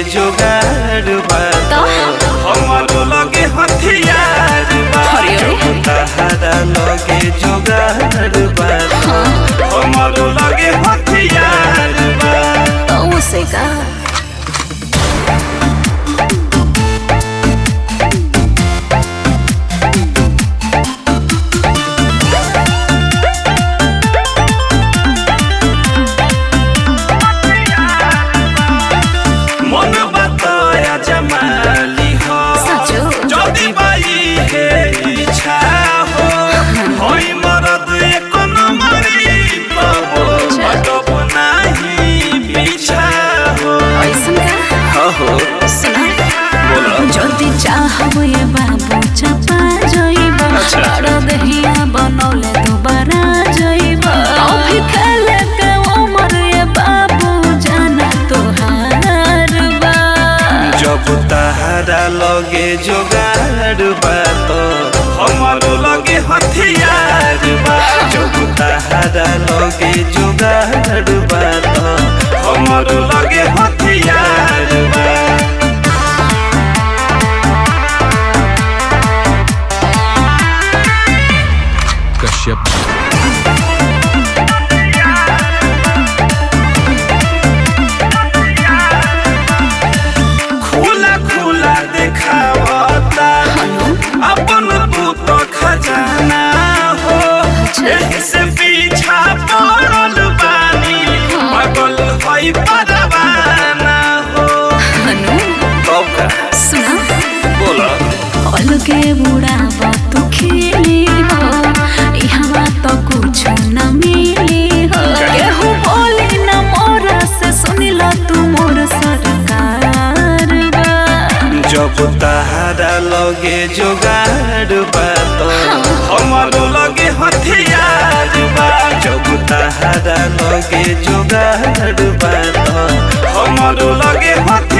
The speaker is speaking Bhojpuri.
जोगाड़ बा तो? हमारो लगे हथियार बा अरे, अरे। जब तहरा लगे जोगाड़ बा हमारो लगे हथियार बा तो उसे का मन बताया जमाली हो सचो? যদি বাই হে ইচ্ছা হো হই মরদ এক নম্বরি পাবো পাটব নাহি পিছা হো ऐसन का हो सुना बोला যদি चाहब ये बाबू चपा जइब अच्छा। और दहिया बनौले दोबारा जइब अभी खेले के उमर ये बाबू जाना तोहार बा जब तहरा लगे जोगाड़ बा तो हमारो लगे हथियार बा जब तहरा लगे जोगाड़ बा तो हमारो लगे हथियार बा कश्यप खुला खुला देखावता अपन भूत खजाना हो एही से पीछा पड़ल बानी पागल होई परवाना हो हनु कब का सुना बोला अलगे बुढ़ावा तू खेली हो यहाँ तो कुछ न मिली हो केहू बोली न मोरा से सुनिला तू मोर सरकार बा जब तहरा लगे जोगाड़ बा तो हमारो लगे हथियार बा जब तहरा लगे जोगाड़ बा तो हमारो लगे हथियार